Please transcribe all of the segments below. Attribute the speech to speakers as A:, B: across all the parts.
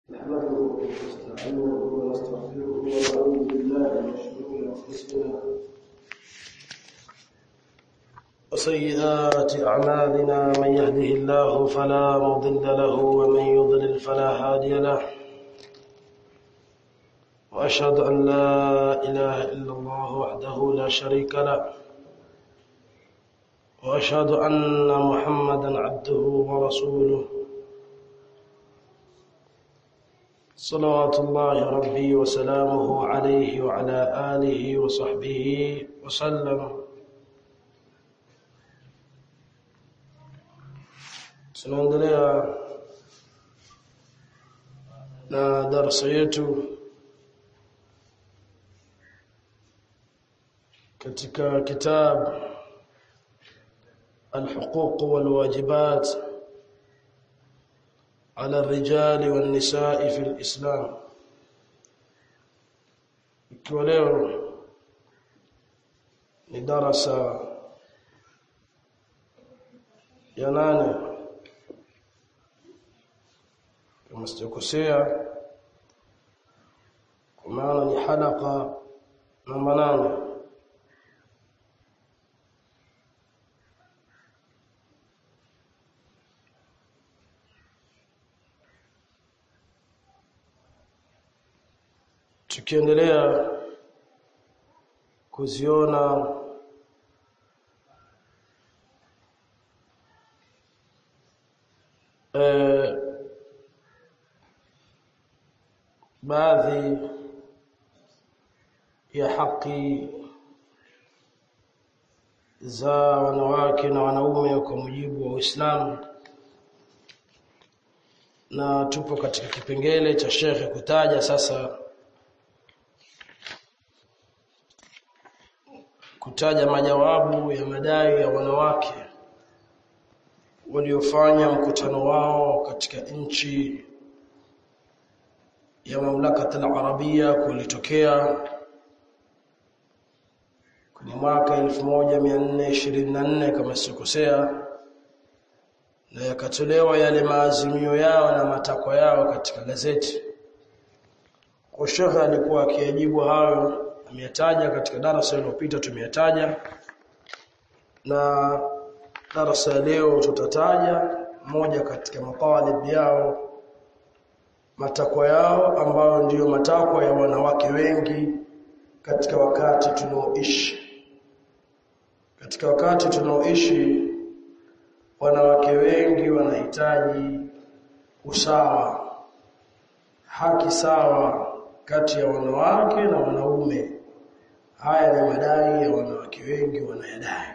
A: نحمده ونستعينه ونستغفره ونعوذ بالله من شرور انفسنا وسيئات اعمالنا من يهده الله فلا مضل له ومن يضلل فلا هادي له واشهد ان لا اله الا الله وحده لا شريك له واشهد ان محمدا عبده ورسوله صلوات الله ربي وسلامه عليه وعلى آله وصحبه وسلم tunaendelea na darasa yetu katika kitab الحقوق والواجبات على الرجال والنساء في الإسلام ikiwa leo ni darasa ya nane kama sijakosea kwa maana ni halaka namba nane tukiendelea kuziona eh, baadhi ya haki za wanawake na wanaume kwa mujibu wa Uislamu na tupo katika kipengele cha shekhe kutaja sasa kutaja majawabu ya madai ya wanawake waliofanya mkutano wao katika nchi ya mamlaka al-Arabia kulitokea kwenye mwaka 1424 kama sikosea na yakatolewa yale maazimio yao na matakwa yao katika gazeti kwa shekhe alikuwa akiyajibu hayo ameyataja katika darasa lililopita tumeyataja na darasa leo tutataja moja katika matalib yao matakwa yao ambayo ndiyo matakwa ya wanawake wengi katika wakati tunaoishi katika wakati tunaoishi wanawake wengi wanahitaji usawa haki sawa kati ya wanawake na wanaume haya ni madai ya wanawake wengi wanayadai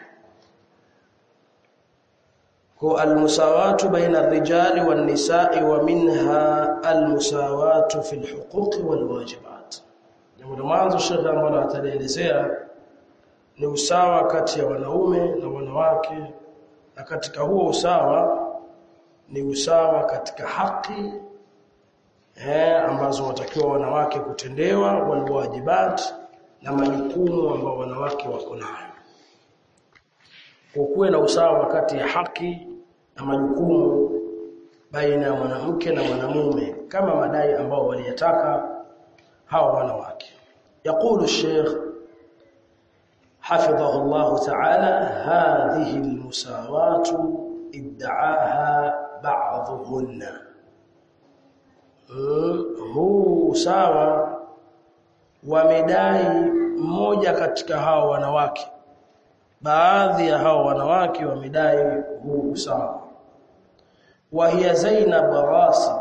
A: kwa almusawatu baina ar-rijali wan-nisa'i wa minha almusawatu fi al-huquq wal-wajibat jambo la mwanzo shekhe ambalo atalielezea ni usawa kati ya wanaume na wanawake na katika huo usawa ni usawa katika haki eh ambazo watakiwa wanawake kutendewa walwajibat na majukumu ambao wanawake wako nayo kwa kuwe na usawa kati ya haki na majukumu baina ya mwanamke na mwanamume kama madai ambao waliyataka hawa wanawake يقول الشيخ حفظه الله تعالى هذه المساواة ادعاها بعضهن huu sawa wamedai mmoja katika hao wanawake baadhi ya hao wanawake wamedai huu sawa wa hiya Zainab Ghasib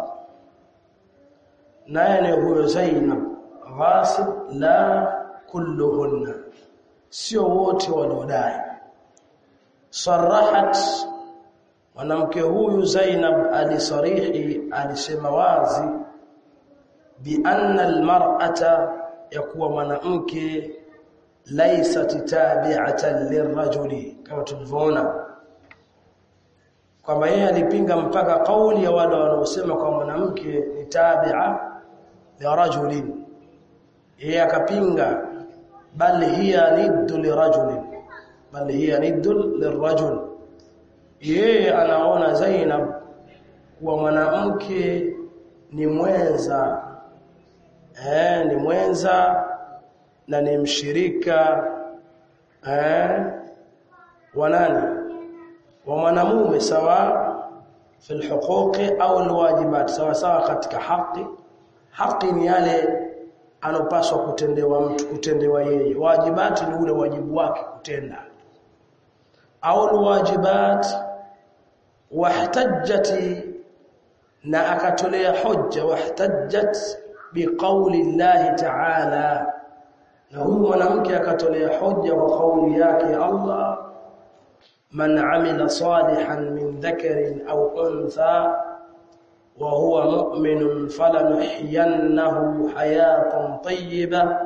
A: naye huyo Zainab Ghasib la kulluhunna sio wote waliodai sarahat mwanamke huyu Zainab alisarihi alisema wazi bi anna almar'ata yakuwa mwanamke laysat tabi'atan lirajuli kama tulivyoona kwamba yeye alipinga mpaka kauli ya wale wanaosema kwa mwanamke ni tabi'a ya rajulin yeye akapinga bal hiya niddu lirajulin bal hiya niddu lirajul yeye anaona Zainab kuwa mwanamke ni mwenza eh ni mwenza na ni mshirika eh wa nani wa mwanamume sawa في الحقوق au alwajibat sawa sawa katika haki haki ni yale anopaswa kutendewa mtu kutendewa yeye wajibati ni ule wajibu wake kutenda au alwajibat wahtajjati na akatolea hujja wahtajjat biqauli Allah ta'ala na huyu mwanamke akatolea hujja kwa kauli yake Allah man amila salihan min dhakarin aw untha wa huwa mu'minun falanuhyiyannahu hayatan tayyibah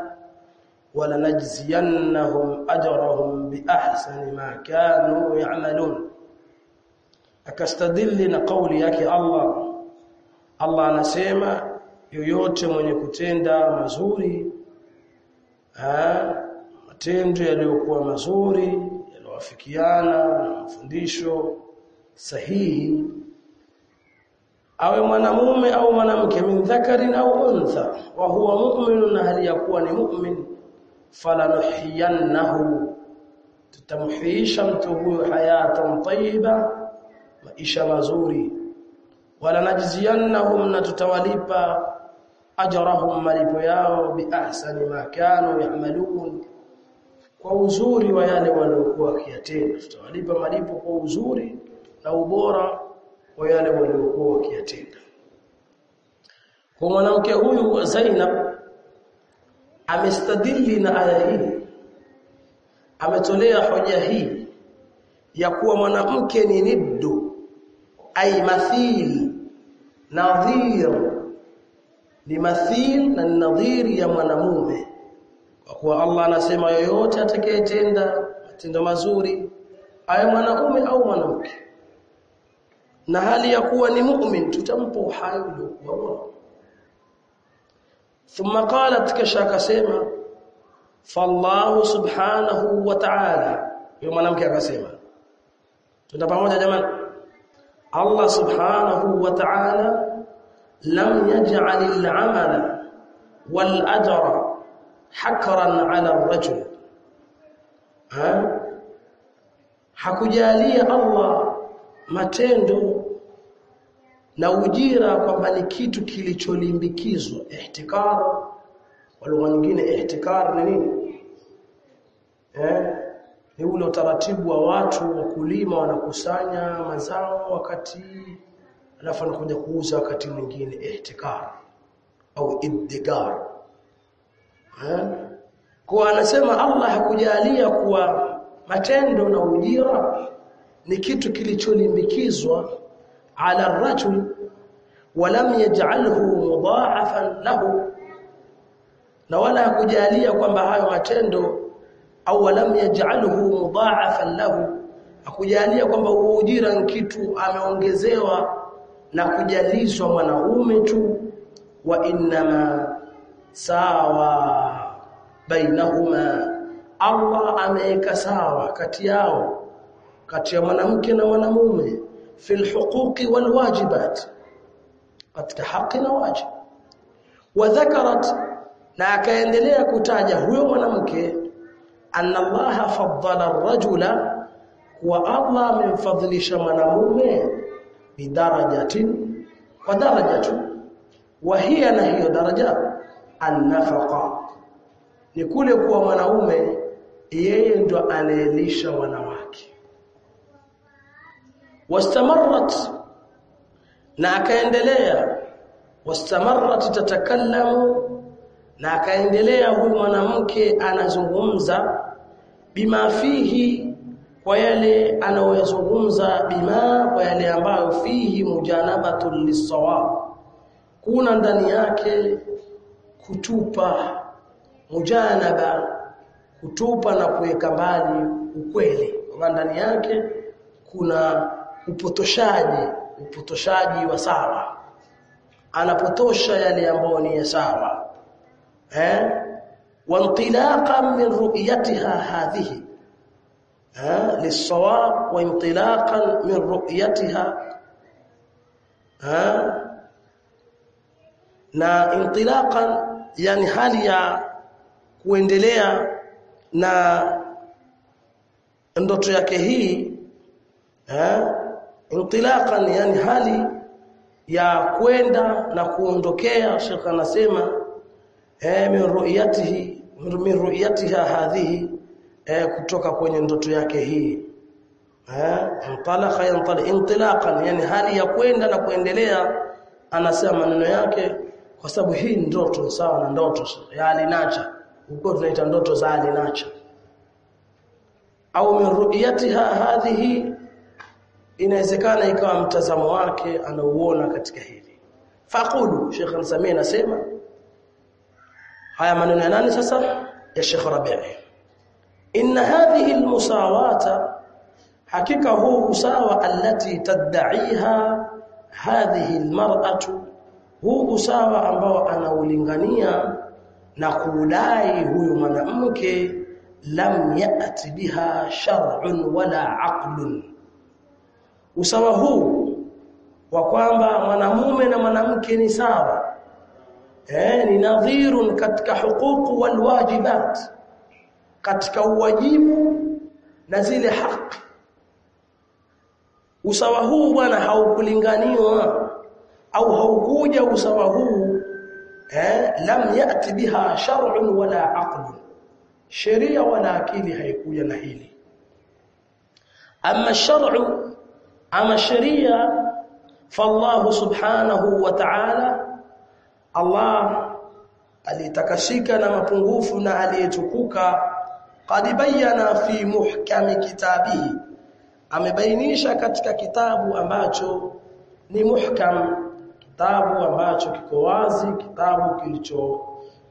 A: ولنجزينهم أجرهم بأحسن ما كانوا يعملون akastadili na kauli yake Allah Allah anasema yoyote mwenye kutenda mazuri ah matendo yaliyokuwa mazuri yaliyowafikiana na mafundisho sahihi awe mwanamume au mwanamke min dhakarin au untha wa huwa mu'minun hali yakuwa ni mu'min falanuhiyannahu tutamhuisha mtu huyo hayatan tayyiba maisha mazuri wala najziyannahum na tutawalipa ajrahum malipo yao biahsani ma kanu ya'malun kwa uzuri wa yale waliokuwa wakiyatenda tutawalipa malipo kwa uzuri na ubora wa yale waliokuwa wakiyatenda kwa mwanamke huyu Zainab amestadili na aya hii ametolea hoja hii ya kuwa mwanamke ni niddu ay mathil nadhir ni mathil na nadhir ya mwanamume kwa kuwa Allah anasema yoyote atakayetenda matendo mazuri awe mwanaume au mwanamke na hali ya kuwa ni mu'min tutampa uhai uliokuwa bora ثم قالت كشا akasema fallahu subhanahu wa ta'ala yule mwanamke akasema tunda pamoja jamani Allah subhanahu wa ta'ala lam yaj'al al-'amala wal ajra hakran 'ala ar-rajul ha hakujalia Allah matendo na ujira kwamba ni kitu kilicholimbikizwa ihtikar kwa lugha nyingine ihtikar ni nini eh ni ule utaratibu wa watu wakulima wanakusanya mazao wakati alafu anakuja kuuza wakati mwingine ihtikar au iddigar eh kwa anasema Allah hakujalia kuwa matendo na ujira ni kitu kilicholimbikizwa على الرجل ولم يجعله مضاعفا له na wala hakujalia kwamba hayo matendo au walam yaj'alhu mudha'afan lahu hakujalia kwamba ujira ni kitu ameongezewa na kujalizwa mwanaume tu wa innama sawa bainahuma Allah ameweka sawa kati yao kati ya mwanamke na mwanamume في الحقوق والواجبات katika haki na wajibu wadhakarat na akaendelea kutaja huyo mwanamke anna Allah faddala ar-rajula wa Allah amemfadhilisha mwanamume bidarajatin kwa darajatu wa hiya na hiyo daraja an-nafaqa ni kule kuwa mwanaume yeye ndo anaelisha wanawake واستمرت na akaendelea wastamarrat tatakallamu na akaendelea huyu mwanamke anazungumza bima fihi kwa yale anayozungumza bima kwa yale ambayo fihi mujanabatul lisawab kuna ndani yake kutupa mujanaba kutupa na kuweka mbali ukweli kwa ndani yake kuna upotoshaji upotoshaji wa sawa anapotosha yale ambayo ni sawa eh wantilaqan min ru'yatiha hadhihi eh lisawab wa intilaqan min ru'yatiha eh na intilaqan yani hali ya kuendelea na ndoto yake hii eh intilaqan yani hali ya kwenda na kuondokea Sheikh anasema eh min ru'yatihi min ru'yatiha hadhihi eh kutoka kwenye ndoto yake hii eh intalaqa yantali intilaqan yani hali ya kwenda na kuendelea anasema maneno yake kwa sababu hii ndoto sawa na ndoto ya alinacha huko tunaita ndoto za alinacha au min ru'yatiha hadhihi inawezekana ikawa mtazamo wake anauona katika hili faqulu Sheikh Al-Sami anasema haya maneno ya nani sasa ya Sheikh Rabi'i inna hadhihi almusawata hakika huu usawa allati tad'iha hadhihi almar'atu huu usawa ambao anaulingania na kudai huyu mwanamke lam ya'ti biha shar'un wala aqlun usawa huu wa kwamba mwanamume na mwanamke ni sawa eh ni nadhirun katika huquq wal wajibat katika uwajibu na zile haki usawa huu bwana haukulinganiwa au haukuja usawa huu eh lam yati biha shar'un wala aql sheria wala akili haikuja na hili amma shar'u ama sheria fallahu subhanahu wa ta'ala Allah alitakashika na mapungufu na aliyetukuka qad bayyana fi muhkami kitabihi amebainisha katika kitabu ambacho ni muhkam kitabu ambacho kiko wazi kitabu kilicho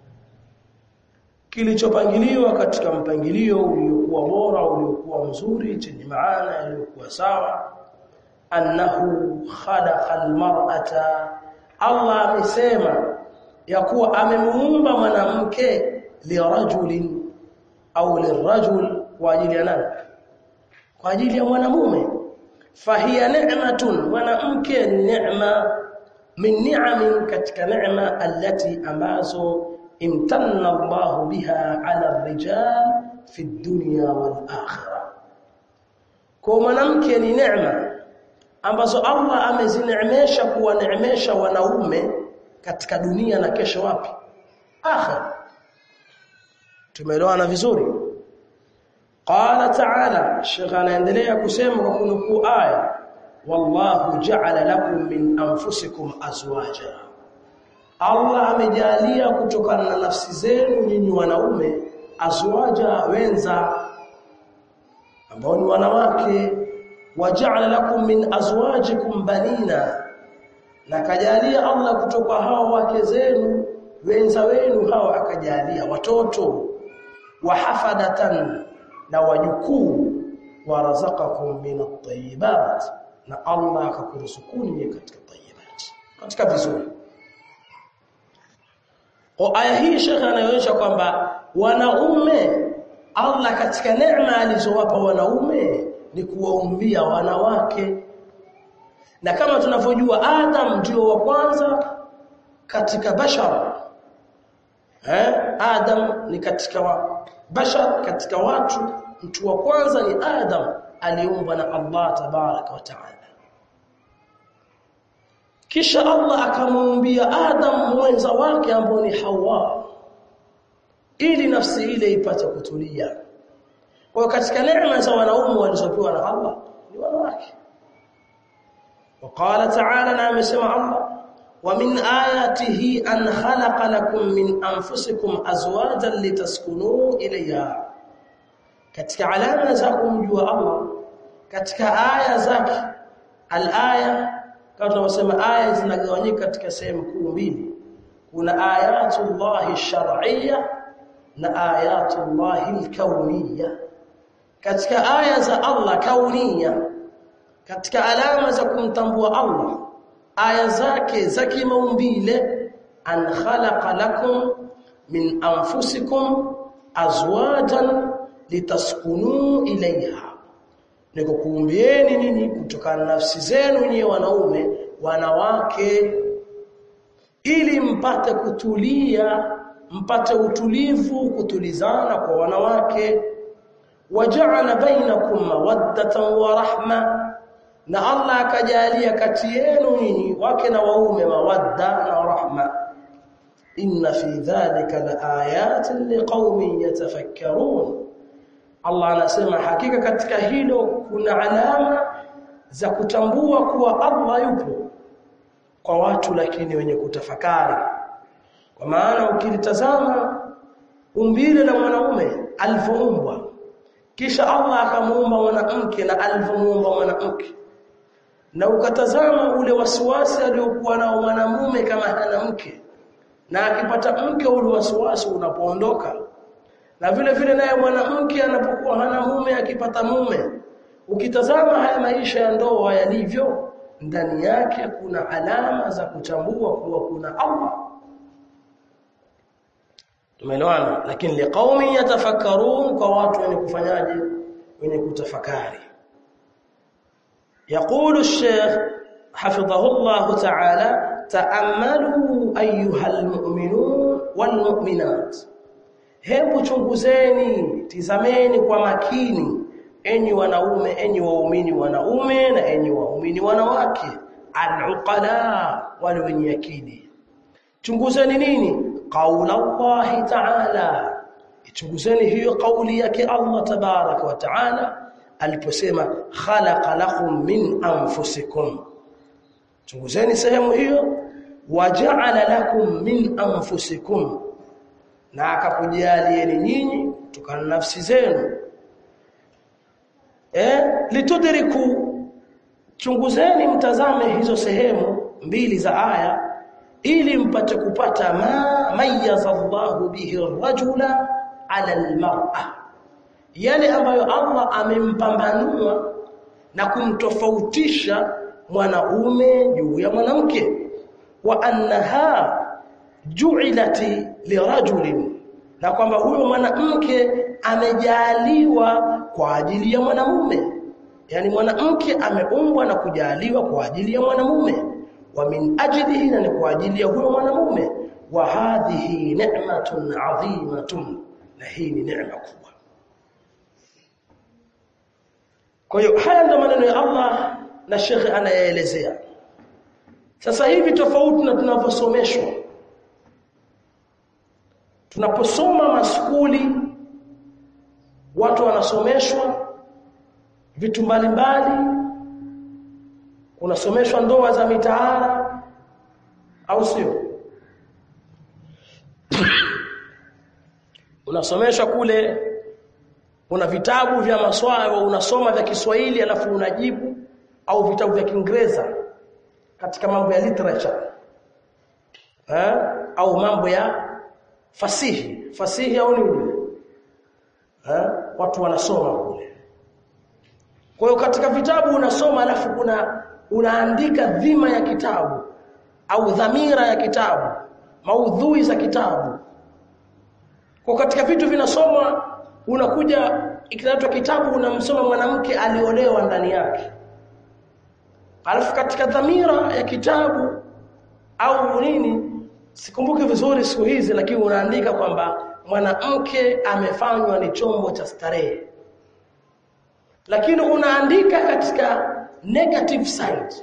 A: kilichopangiliwa katika mpangilio uliokuwa bora uliokuwa mzuri chenye maana iliyokuwa sawa annahu khalaqa almar'ata Allah amesema ya kuwa amemuumba mwanamke lirajulin au lirajul kwa ajili ya nani kwa ajili ya mwanamume fahiya ni'matun mwanamke neema min ni'amin katika neema allati ambazo imtanna Allah biha ala rijal fi dunya wal akhirah kwa mwanamke ni neema ambazo Allah amezineemesha kuwaneemesha wanaume katika dunia na kesho wapi akhira tumeelewana vizuri qala ta'ala shekha anaendelea kusema kwa kunukuu aya wallahu ja'ala lakum min anfusikum azwaja Allah amejalia kutokana na nafsi zenu nyinyi wanaume azwaja wenza ambao ni wanawake waja'ala lakum min azwajikum banina na kajalia Allah kutoka hao wake zenu wenza wenu hao akajalia watoto wahafadatan na wajukuu warazaqakum min at-tayyibat na Allah akakuruzukuni katika tayyibat katika vizuri kwa aya hii shekha anaonyesha kwamba wanaume Allah katika neema alizowapa wanaume ni kuwaumbia wanawake na kama tunavyojua Adam ndio wa kwanza katika bashar eh Adam ni katika wa bashar katika watu mtu wa kwanza ni Adam aliumbwa na Allah tabaraka wa taala kisha Allah akamuumbia Adam mwenza wake ambao ni Hawa ili nafsi ile ipate kutulia kwa katika neema za wanaume walizopewa na Allah ni wanawake وقال تعالى نعم سمع الله ومن آياته أن خلق لكم من أنفسكم أزواجا لتسكنوا إليها katika alama za kumjua Allah katika aya zake al-aya kama tunavyosema aya zinagawanyika katika sehemu kuu mbili kuna ayatullahi shar'iyya na ayatullahi al-kauniyya katika aya za Allah kauniyya katika alama za kumtambua Allah aya zake za kimaumbile an khalaqa lakum min anfusikum azwajan litaskunu ilaiha niko kuumbieni nini kutokana na nafsi zenu nyewe wanaume wanawake ili mpate kutulia mpate utulivu kutulizana kwa wanawake waja'ala bainakum mawaddatan wa rahma na Allah akajalia kati yenu nyinyi wake na waume mawadda na rahma inna fi dhalika laayatin liqaumin yatafakkarun Allah anasema hakika katika hilo kuna alama za kutambua kuwa Allah yupo kwa watu lakini wenye kutafakari kwa maana ukilitazama umbile la mwanaume alivyoumbwa kisha Allah akamuumba mwanamke na alivyomuumba mwanamke na ukatazama ule wasiwasi aliokuwa nao mwanamume kama hana mke na akipata mke ule wasiwasi unapoondoka na vile vile naye mwanamke anapokuwa hana mume akipata mume ukitazama haya maisha ya ndoa yalivyo ndani yake kuna alama za kutambua kuwa kuna Allah tumeelewana lakini liqaumi yatafakkarun kwa watu wenye kufanyaje wenye kutafakari يقول الشيخ حفظه الله تعالى تأملوا أيها المؤمنون والمؤمنات hebu chunguzeni tizameni kwa makini enyi wanaume enyi waumini wanaume na enyi waumini wanawake al-uqala wale wenye akili chunguzeni nini qaula Allah ta'ala chunguzeni hiyo kauli yake Allah tabarak wa ta'ala aliposema khalaqa lakum min anfusikum chunguzeni sehemu hiyo waja'ala lakum min anfusikum na akakujalieni nyinyi kutokana na nafsi zenu eh litudriku chunguzeni mtazame hizo sehemu mbili za aya ili mpate kupata ma mayyaza Allahu bihi ar-rajula 'ala al-mar'a yale ambayo Allah amempambanua na kumtofautisha mwanaume juu ya mwanamke wa annaha ju'ilati lirajulin na kwamba huyo mwanamke amejaliwa kwa ajili ya mwanamume yani mwanamke ameumbwa na kujaliwa kwa ajili ya mwanamume wa min ajlihi na kwa ajili ya huyo mwanamume wa hadhihi ni'matun 'azimatun na hii ni neema kubwa kwa hiyo haya ndio maneno ya Allah na shekhe anayaelezea sasa hivi tofauti na tunavyosomeshwa tunaposoma maskuli watu wanasomeshwa vitu mbalimbali unasomeshwa ndoa za mitaara au sio unasomeshwa kule una vitabu vya maswala unasoma vya Kiswahili alafu unajibu au vitabu vya Kiingereza katika mambo ya literature eh au mambo ya fasihi fasihi au nini eh watu wanasoma kule kwa hiyo katika vitabu unasoma alafu kuna unaandika dhima ya kitabu au dhamira ya kitabu maudhui za kitabu kwa katika vitu vinasomwa unakuja ikiletwa kitabu unamsoma mwanamke aliolewa ndani yake alafu katika dhamira ya kitabu au nini sikumbuki vizuri siku hizi lakini unaandika kwamba mwanamke amefanywa ni chombo cha starehe lakini unaandika katika negative side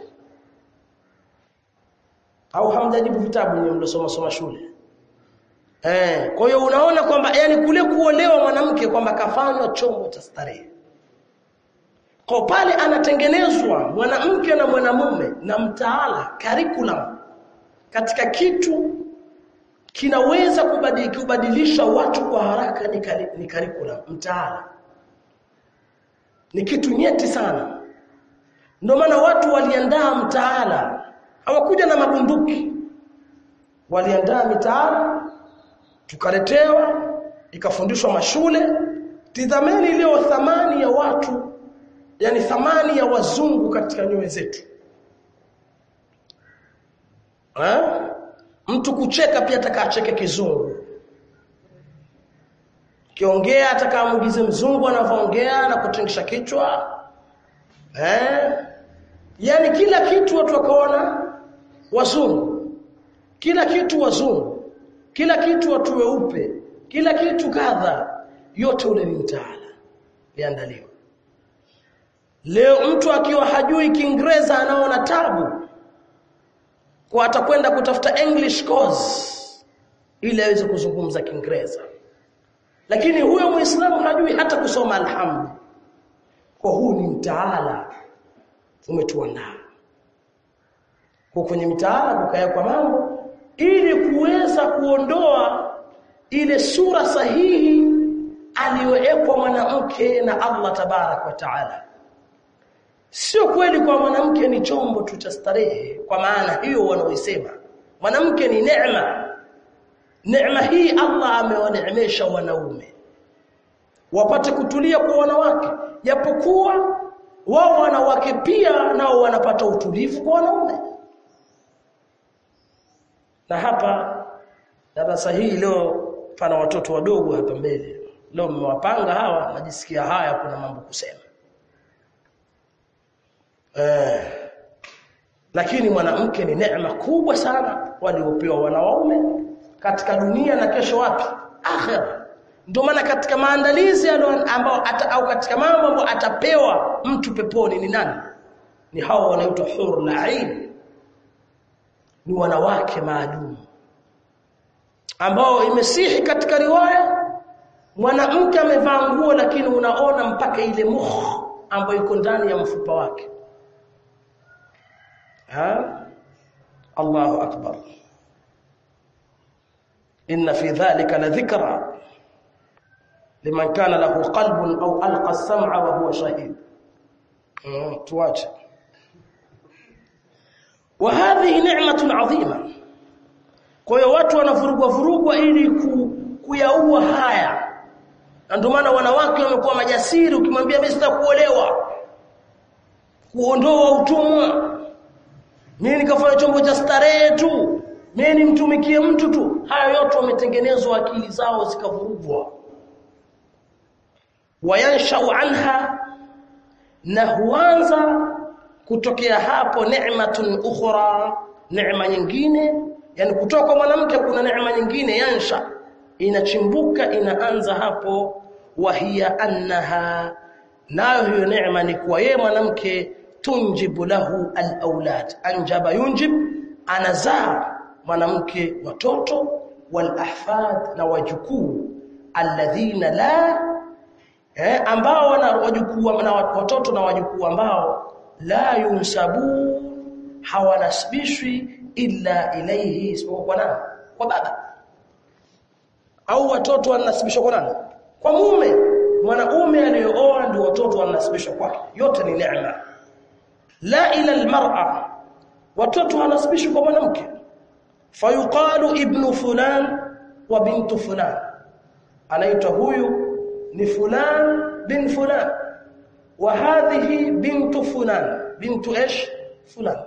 A: au hamjajibu vitabu nyinyi mlosoma soma shule eh kwa hiyo unaona kwamba yani kule kuolewa mwanamke kwamba kafanywa chombo cha starehe kwa pale anatengenezwa mwanamke na mwanamume na mtaala curriculum katika kitu kinaweza kubadilisha watu kwa haraka ni, ni curriculum mtaala ni kitu nyeti sana ndio maana watu waliandaa mtaala hawakuja na mabunduki waliandaa mitaala tukaletewa ikafundishwa mashule tizameni leo thamani ya watu yani thamani ya wazungu katika nyoyo zetu ha? mtu kucheka pia atakacheke kizungu kiongea atakamuigize mzungu anavyoongea na kutingisha kichwa eh yani kila kitu watu wakaona wazungu kila kitu wazungu kila kitu watu weupe kila kitu kadha yote ule ni mtaala liandaliwa leo mtu akiwa hajui kiingereza anaona tabu kwa atakwenda kutafuta english course ili aweze kuzungumza kiingereza lakini huyo muislamu hajui hata kusoma alhamdu kwa huu ni mtaala umetuandaa kwa kwenye mitaala kukawekwa mambo ili kuweza kuondoa ile sura sahihi aliyowekwa mwanamke na Allah tabarak wa taala sio kweli kwa mwanamke ni chombo tu cha starehe kwa maana hiyo wanaoisema mwanamke ni neema neema hii Allah amewaneemesha wanaume wapate kutulia kwa wanawake japokuwa wao wanawake pia nao wanapata utulivu kwa wanaume na hapa darasa hii leo pana watoto wadogo hapa mbele leo mmewapanga hawa najisikia haya kuna mambo kusema eh lakini mwanamke ni neema kubwa sana waliopewa wanaume katika dunia na kesho wapi akhera ndio maana katika maandalizi ambao au katika mambo ambayo atapewa mtu peponi ni nani ni hao wanaitwa hur la'in ni wanawake maalum ambao imesihi katika riwaya mwanamke amevaa nguo lakini unaona mpaka ile mukh ambayo iko ndani ya mfupa wake ha Allahu akbar inna fi dhalika la dhikra liman kana lahu qalbun au alqa as-sam'a wa huwa shahid tuache wa hadhihi ni'matun 'azima kwa hiyo watu wanavurugwa vurugwa ili ku, kuyaua haya na ndio maana wanawake wamekuwa majasiri ukimwambia mimi sitakuolewa kuondoa utumwa mimi nikafanya chombo cha starehe tu mimi nimtumikie mtu tu haya yote wametengenezwa akili zao zikavurugwa wayanshau anha na huanza kutokea hapo neematun ukhra neema nyingine yani kutoka kwa mwanamke kuna neema nyingine yansha inachimbuka inaanza hapo wahia annaha nayo hiyo neema ni kwa yeye mwanamke tunjibu lahu alawlad anjaba yunjib anazaa mwanamke watoto walahfad na wajukuu alladhina la eh, ambao wana wajukuu na watoto na wajukuu ambao la yunsabu hawanasibishwi illa ilayhi isipokuwa kwa nani kwa baba au watoto wanasibishwa kwa nani kwa mume mwanaume aliyooa ndio watoto wanasibishwa kwake yote ni neema la ila almar'a watoto wanasibishwa kwa mwanamke fayuqalu ibnu fulan wa bintu fulan anaitwa huyu ni fulan bin fulan wa hadhihi bintu fulan bintu ايش fulan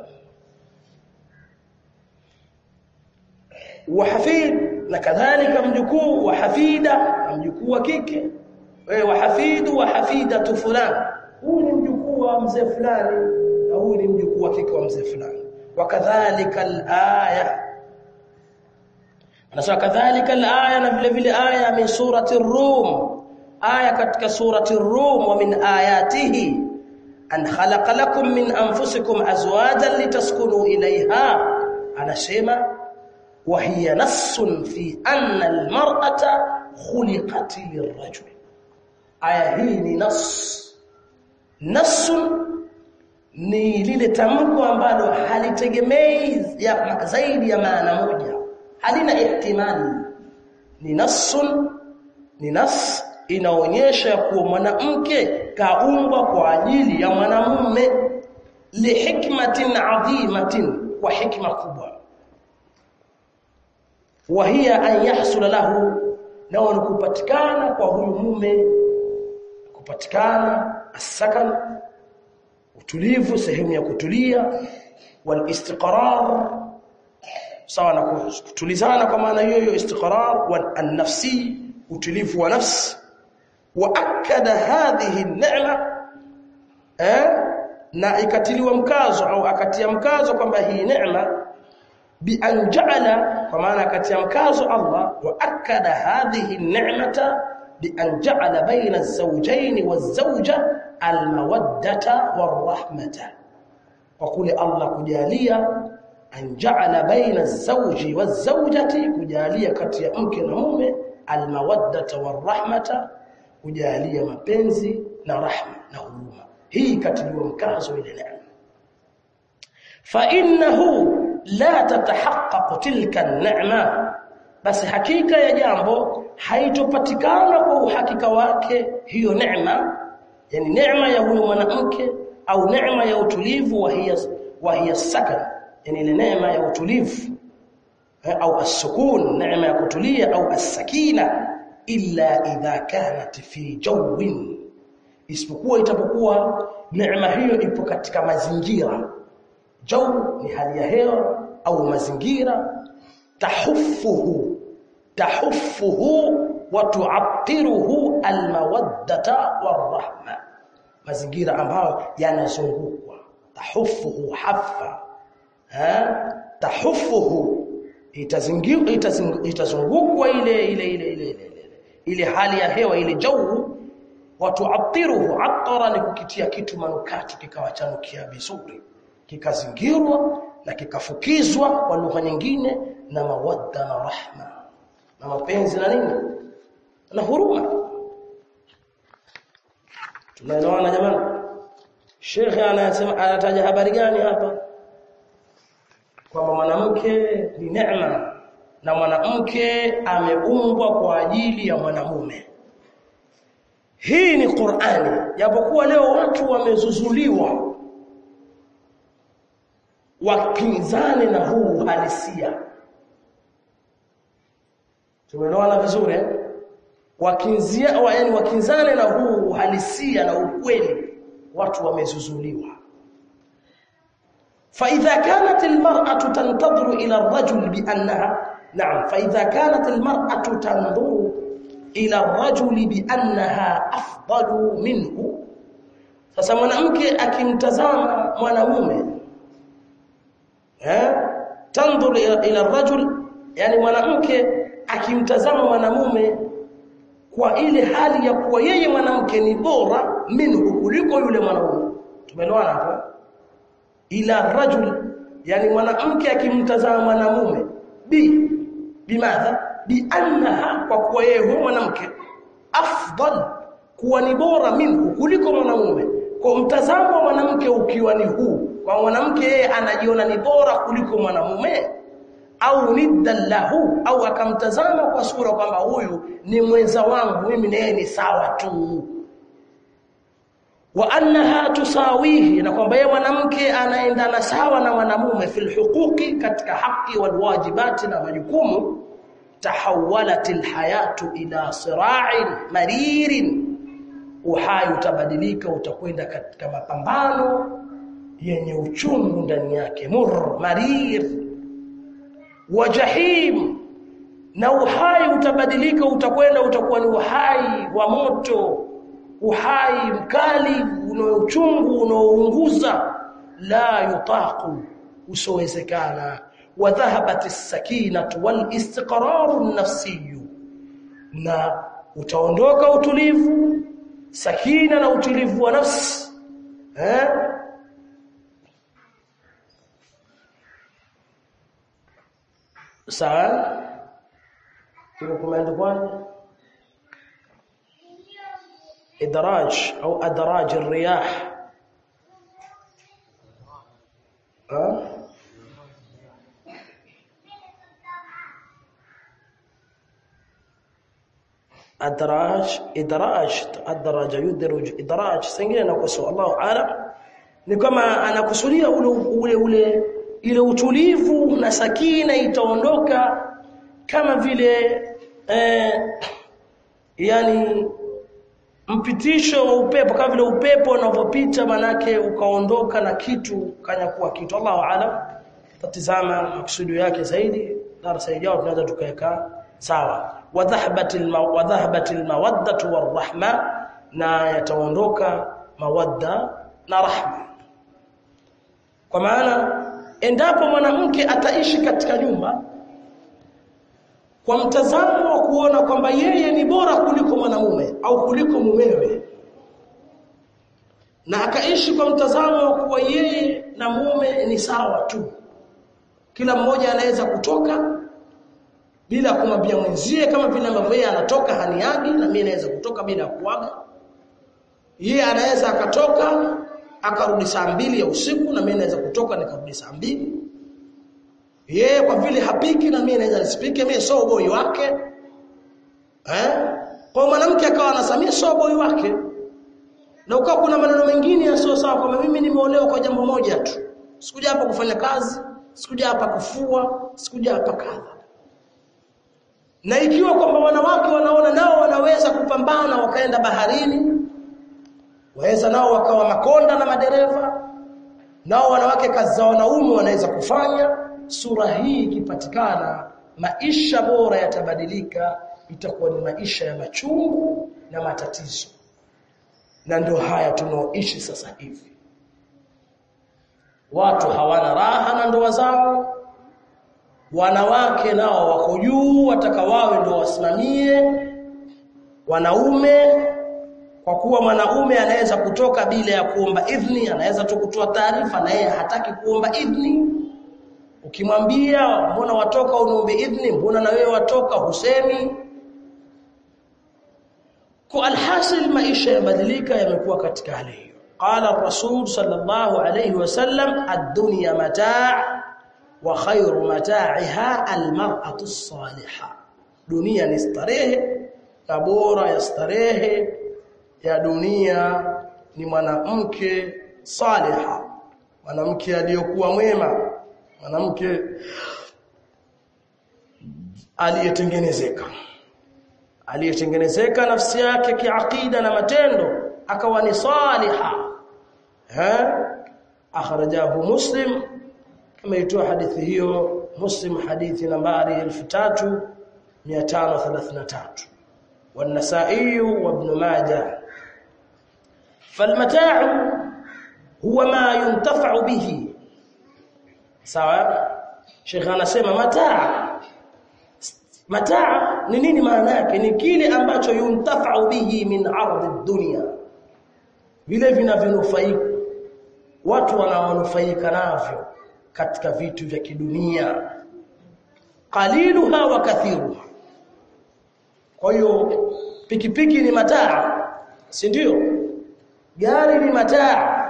A: وحفيد na kadhalika mjukuu wa hafida mjukuu wa kike wa hafidu wa hafidatu fulan huyu ni mjukuu wa mzee fulani na huyu ni mjukuu wa kike wa mzee fulani wakadhalika alaya anasema kadhalika alaya na vile vile aya min surati ar-rum aya katika surati ar-rum wa min ayatihi an khalaqa lakum min anfusikum azwajan litaskunu ilayha anasema وهي نص في أن المرأة خلقت للرجل aya hii ni nas nas ni lile tamko ambalo halitegemei ya zaidi ya maana moja halina ihtimali ni nasun ni nas inaonyesha kuwa mwanamke kaumbwa kwa ajili ya mwanamume lihikmatin adhimatin kwa hikma kubwa wahia an yahsula lahu nao ni kupatikana kwa huyu mume kupatikana asakan utulivu sehemu ya kutulia wal istiqrar sawa na kutulizana kwa maana hiyo hiyo istiqrar wal an-nafsi utulivu wa nafsi wa akada hadhihi an-ni'ma eh na ikatiliwa mkazo au akatia mkazo kwamba hii neema bi an ja'ala kwa maana kati ya mkazo Allah wa akada hadhihi ni'mata bi an ja'ala baina az-zawjayn waz-zawja al-mawaddata war-rahmata kwa kule Allah kujalia an ja'ala baina az-zawji waz-zawjati kujalia kati ya mke na mume al-mawaddata war-rahmata kujalia mapenzi na rahma na huruma hii katiliwa mkazo ile neema fa innahu la tatahaqqaq tilka an-ni'ma basi hakika ya jambo haitopatikana kwa uhakika wake hiyo neema yani neema ya huyo mwanamke au neema ya utulivu wa hiya wa hiya sakan yani ile neema ya utulivu au as-sukun neema ya kutulia au as-sakina illa idha kanat fi jawin isipokuwa itapokuwa neema hiyo ipo katika mazingira jaw ni hali ya hewa au mazingira tahuffuhu tahuffuhu wa tu'attiruhu almawaddata warahma mazingira ambayo yanazungukwa tahuffuhu haffa ha tahuffuhu itazungukwa ile ile ile ile ile ile hali ya hewa ile jawu watuathiruhu atara ni kukitia kitu manukato kikawachanukia vizuri kikazingirwa na kikafukizwa kwa lugha nyingine na mawadda na rahma na mapenzi na nini na huruma tunaelewana jamani Sheikh anasema anataja habari gani hapa kwamba mwanamke ni neema na mwanamke ameumbwa kwa ajili ya mwanamume hii ni Qur'ani japokuwa leo watu wamezuzuliwa wapinzane na huu uhalisia tumeelewana vizuri eh? wakinzia wa, yani wakinzane na huu uhalisia na ukweli watu wamezuzuliwa فإذا كانت المرأة تنتظر إلى الرجل بأنها نعم فإذا كانت المرأة تنظر إلى الرجل بأنها أفضل منه sasa mwanamke akimtazama mwanamume eh tanzur ila rajul yani mwanamke akimtazama mwanamume kwa ile hali ya kuwa yeye mwanamke ni bora minhu kuliko yule mwanamume tumeelewana hapo ila rajul yani mwanamke akimtazama mwanamume bi bimadha bi annaha kwa kuwa yeye huyo mwanamke afdal kuwa ni bora minhu kuliko mwanamume kwa mtazamo wa mwanamke ukiwa ni huu kwa mwanamke yeye anajiona ni bora kuliko mwanamume au niddan lahu au akamtazama kwa sura kwamba huyu ni mwenza wangu mimi na yeye ni sawa tu wa annaha tusawihi na kwamba yeye mwanamke anaendana sawa na mwanamume fil huquqi katika haki wal wajibati na majukumu tahawalat alhayatu ila sira'in maririn uhai utabadilika utakwenda katika mapambano yenye uchungu ndani yake mur marir wa jahim na uhai utabadilika utakwenda utakuwa ni uhai wa moto uhai mkali unaochungu unaounguza la yutaqu usowezekana wa dhahabat as-sakinatu wal istiqraru an-nafsiyyu na utaondoka utulivu sakina na utulivu wa nafsi eh sawa hivyo kumeandikwaje إدراج أو أدراج الرياح أه؟ أدراج إدراج أدراج يدرج إدراج سنجين نقصه الله أعلم ni kama anakusudia ule ule ule ile utulivu na sakina itaondoka kama vile eh, yani mpitisho wa upepo kama vile upepo unavyopita manake ukaondoka na kitu kanyakuwa kitu Allahu aalam tatizama maksudi yake zaidi darasa ijayo tunaweza tukaweka sawa wadhahbatil wadhahbatil mawaddatu warahma na yataondoka mawadda na rahma kwa maana endapo mwanamke ataishi katika nyumba kwa mtazamo wa kuona kwamba yeye ni bora kuliko mwanamume au kuliko mumewe na akaishi kwa mtazamo wa kuwa yeye na mume ni sawa tu kila mmoja anaweza kutoka bila kumwambia mwenzie kama vile ambavyo yeye anatoka haniagi na mimi naweza kutoka bila kuaga yeye anaweza akatoka akarudi saa mbili ya usiku na mimi naweza kutoka nikarudi saa mbili yeye kwa vile hapiki na mimi naweza nisipike mimi so boy wake eh kwa mwanamke akawa anasamia so boy wake na ukawa kuna maneno mengine yasio sawa kwamba mimi nimeolewa kwa jambo moja tu sikuja hapa kufanya kazi sikuja hapa kufua sikuja hapa kadha na ikiwa kwamba wanawake wanaona nao wanaweza kupambana wakaenda baharini waweza nao wakawa makonda na madereva nao wanawake kazi za wanaume wanaweza kufanya sura hii ikipatikana maisha bora yatabadilika itakuwa ni maisha ya machungu na matatizo na ndio haya tunaoishi sasa hivi watu hawana raha na ndoa zao wanawake nao wako juu wataka wawe ndio wasimamie wanaume kwa kuwa mwanaume anaweza kutoka bila ya kuomba idhni anaweza tu kutoa taarifa na yeye hataki kuomba idhni ukimwambia mbona watoka unaombe idhni mbona na wewe watoka husemi kwa alhasil maisha yabadilika yamekuwa katika hali hiyo qala rasul sallallahu alayhi wasallam ad-dunya mataa wa khayru mataa'iha al-mar'atu as-salihah dunia ni starehe na bora ya starehe ya dunia ni mwanamke saliha mwanamke aliyokuwa mwema mwanamke aliyetengenezeka aliyetengenezeka nafsi yake kiakida na matendo akawa ni saliha ha akhrajahu muslim kama itoa hadithi hiyo muslim hadithi nambari 3533 والنسائي وابن ماجه فالمتاع هو ما ينتفع به sawa Sheikh anasema mataa mataa ni nini maana yake ni kile ambacho yuntafau bihi min ardhi dunya vile vinavyonufaika watu wanaonufaika navyo katika vitu vya kidunia qaliluha wa kathiruha kwa hiyo pikipiki ni mataa si ndio gari ni mataa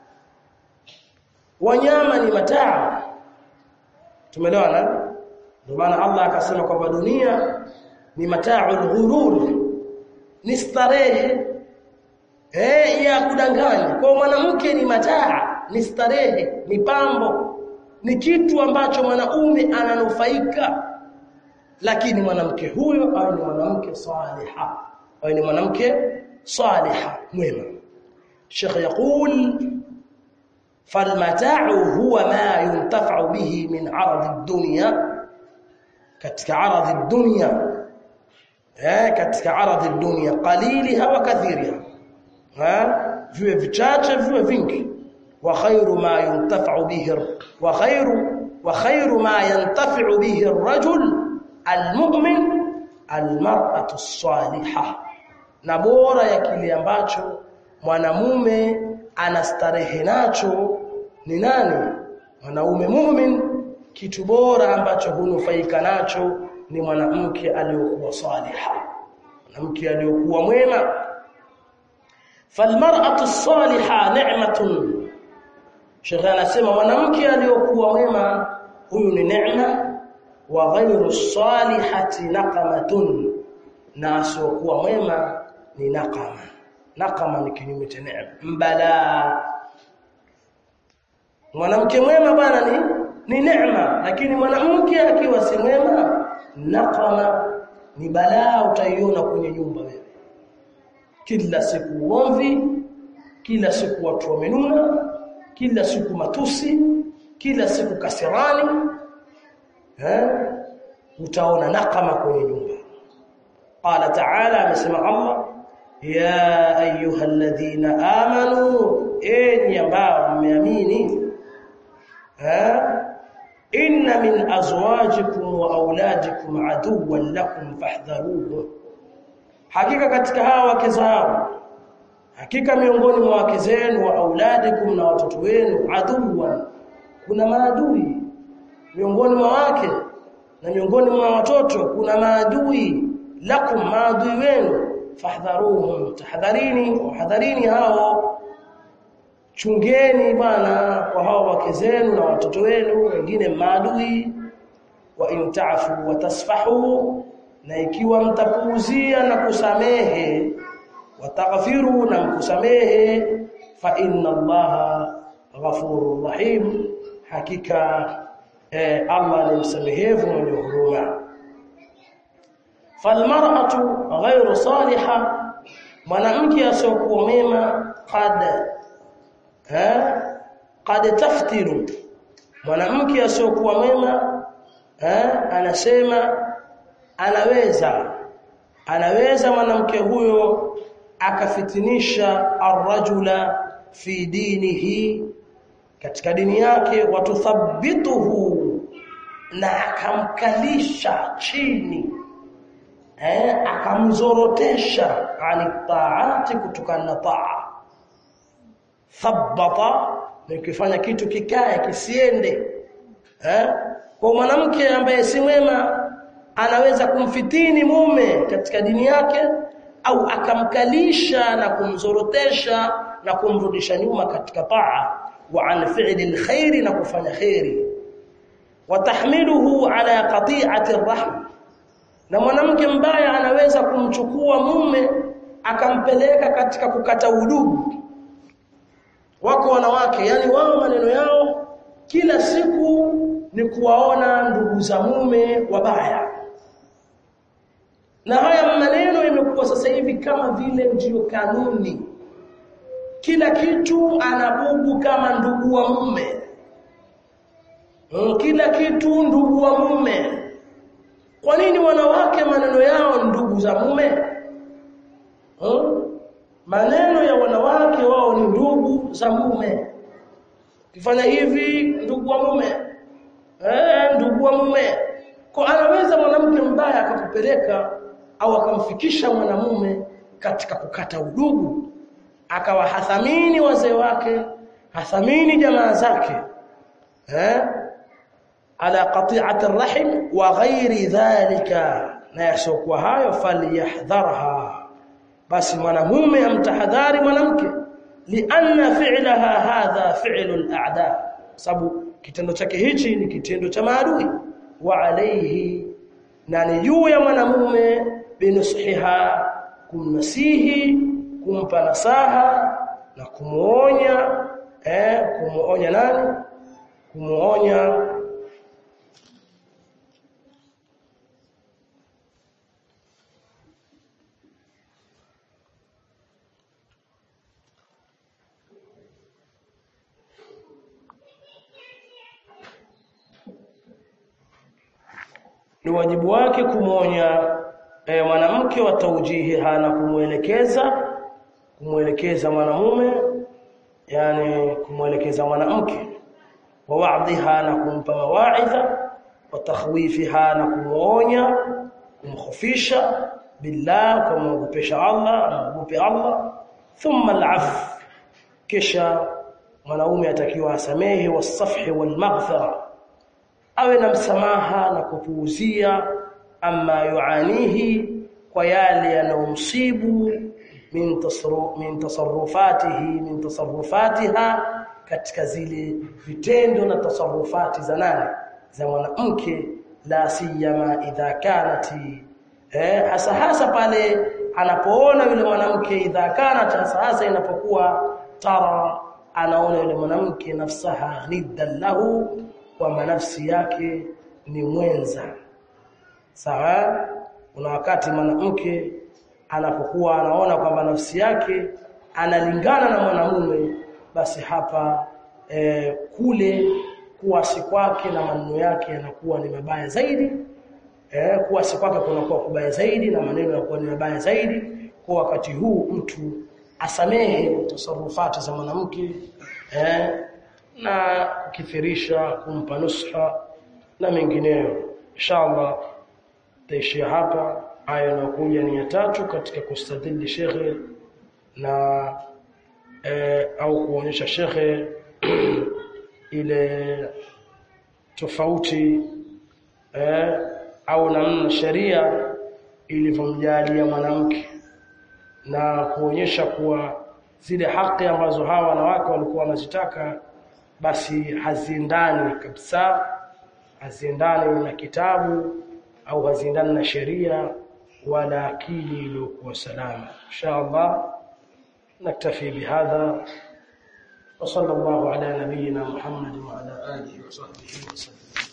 A: wanyama ni mataa tumeelewana ndio maana Allah akasema kwamba dunia ni mata'ul ghurur ni starehe eh ya kudanganya kwa mwanamke ni mataa ni starehe ni pambo ni kitu ambacho mwanaume ananufaika lakini mwanamke huyo awe ni mwanamke saliha awe ni mwanamke saliha mwema Sheikh yakul فالمتاع هو ما ينتفع به من عرض الدنيا katika عرض الدنيا eh katika عرض الدنيا قليلها وكثيرها ha viwe vichache viwe vingi wa khairu ma yuntafa'u bihi wa khairu wa khairu ma yantafi'u bihi ar-rajul al-mu'min al-mar'atu as-salihah na bora ya kile ambacho mwanamume anastarehe nacho ni nani mwanaume mu'min kitu bora ambacho hunufaika nacho ni mwanamke aliyokuwa saliha mwanamke aliyokuwa mwema falmar'atu as-salihah ni'matun shekha anasema mwanamke aliyokuwa mwema huyu ni neema wa ghayru salihati naqamatun na asiyokuwa mwema ni naqama naqama ni kinyume cha neema mbala mwanamke mwema bwana ni ni neema lakini mwanamke akiwa si mwema naqama ni balaa utaiona kwenye nyumba wewe kila siku ugomvi kila siku watu wamenuna kila siku matusi kila siku kasirani eh utaona nakama kwenye nyumba qala ta'ala amesema Allah ya ayyuhalladhina amanu enyi ambao mmeamini eh inna min azwajikum wa auladikum aduwwan lakum fahdharuhu hakika katika hawa wake zao hakika miongoni mwa wake zenu wa auladikum na watoto wenu aduwwan kuna maadui miongoni mwa wake na miongoni mwa watoto kuna maadui lakum maadui wenu fahdharuhum tahadharini wahadharini hao chungeni bwana kwa hao wake zenu na watoto wenu wengine maadui wa intafu wa tasfahu na ikiwa mtapuuzia na kusamehe wataghfiru na mkusamehe fa inna allaha ghafurur rahim hakika eh, Allah ni msamehevu mwenye huruma falmar'atu ghayru salihah mwanamke asiyokuwa mema qad eh qad taftiru mwanamke asiyokuwa mema eh anasema anaweza anaweza mwanamke huyo akafitinisha arrajula fi dinihi katika dini yake watuthabbituhu na akamkalisha chini eh akamzorotesha ani taati kutokana na taa thabbata ni kufanya kitu kikae kisiende eh kwa mwanamke ambaye si mwema anaweza kumfitini mume katika dini yake au akamkalisha na kumzorotesha na kumrudisha nyuma katika taa wa an fi'li alkhair na kufanya khairi wa tahmiluhu ala qati'ati arrahm na mwanamke mbaya anaweza kumchukua mume akampeleka katika kukata udugu wako wanawake yani wao maneno yao kila siku ni kuwaona ndugu za mume wabaya na haya maneno yamekuwa sasa hivi kama vile ndiyo kanuni kila kitu anabugu kama ndugu wa mume kila kitu ndugu wa mume kwa nini wanawake maneno yao ndugu za mume hmm? maneno ya wanawake wao ni ndugu za mume kifanya hivi ndugu wa mume eh ndugu wa mume kwa anaweza mwanamke mbaya akakupeleka au akamfikisha mwanamume katika kukata udugu akawa hathamini wazee wake hathamini jamaa zake eh ala qati'ati arrahim wa ghairi dhalika na yasokuwa hayo falyahdharha basi mwanamume amtahadhari mwanamke lianna fi'laha hadha fi'lu al-a'da sababu kitendo chake hichi ni kitendo cha maadui wa alayhi na ni juu ya mwanamume binusiha kumnasihi kumpa nasaha na kumuonya eh kumuonya nani kumuonya ni wajibu wake kumwonya e, mwanamke wa taujihi hana kumuelekeza kumuelekeza mwanamume yani kumuelekeza mwanamke wa wa'dhiha na kumpa mawaidha wa takhwifiha na kumuonya kumkhofisha billah kumwogopesha Allah amwogope Allah thumma al'af kisha mwanaume atakiwa asamehe wasafhi walmaghfira awe na msamaha na kupuuzia ama yuanihi kwa yale yanayomsibu min tasarru min tasarrufatihi min tasarrufatiha katika zile vitendo na tasarrufati za nani za mwanamke la siyama idha kanati eh hasa hasa pale anapoona yule mwanamke idha kanat hasa hasa inapokuwa tara anaona yule mwanamke nafsaha niddan lahu kwamba nafsi yake ni mwenza sawa kuna wakati mwanamke anapokuwa anaona kwamba nafsi yake analingana na mwanamume basi hapa e, kule kuasi kwake na maneno yake yanakuwa ni mabaya zaidi e, kuasi kwake kunakuwa kubaya zaidi na maneno yanakuwa ni mabaya zaidi kwa wakati huu mtu asamehe tasarufati za mwanamke eh, na kukithirisha kumpa nusha na mengineyo inshallah taishia hapa aya inayokuja ni ya tatu katika kustadili shekhe na e, au kuonyesha shekhe ile tofauti e, au namna sheria ilivyomjalia mwanamke na kuonyesha kuwa zile haki ambazo hawa wanawake walikuwa wanazitaka basi haziendani kabisa haziendani na kitabu au haziendani na sheria wala akili iliyokuwa salama inshallah naktafi bihadha وصلى الله على نبينا محمد وعلى اله وصحبه وسلم